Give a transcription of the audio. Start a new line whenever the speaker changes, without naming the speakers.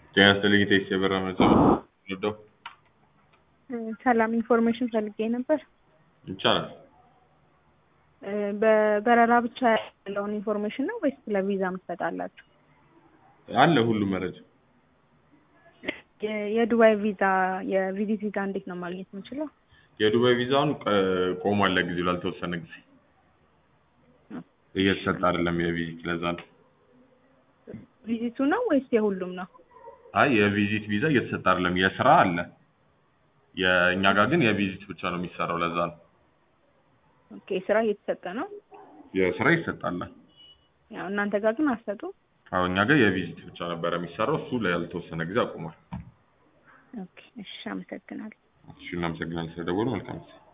ጤና ይስጥልኝ ቴክስ የበራ መረጃ ወደው
ሰላም ኢንፎርሜሽን ፈልጌ ነበር።
ይቻላል።
በበረራ ብቻ ያለውን ኢንፎርሜሽን ነው ወይስ ስለ ቪዛ ትሰጣላችሁ?
አለ ሁሉም መረጃ
የ- የዱባይ ቪዛ የቪዚት ቪዛ እንዴት ነው ማግኘት የምችለው?
የዱባይ ቪዛውን ቀ- ቆሟል ለጊዜው ላልተወሰነ ጊዜ እየተሰጠ አይደለም የቪዚት ለዛ ነው።
ቪዚቱ ነው ወይስ የሁሉም ነው?
አይ የቪዚት ቪዛ እየተሰጠ አይደለም የስራ አለ የእኛ ጋር ግን የቪዚት ብቻ ነው የሚሰራው ለዛ ነው
ኦኬ ስራ እየተሰጠ ነው።
የስራ ይሰጣል
ያው እናንተ ጋር ግን አትሰጡ።
አዎ እኛ ጋር የቪዚት ብቻ ነበረ የሚሰራው እሱ ላልተወሰነ ጊዜ አቁሟል
ኦኬ እሺ፣ አመሰግናለሁ።
እሺ እናመሰግናለን ስለደወሉ መልካም ጊዜ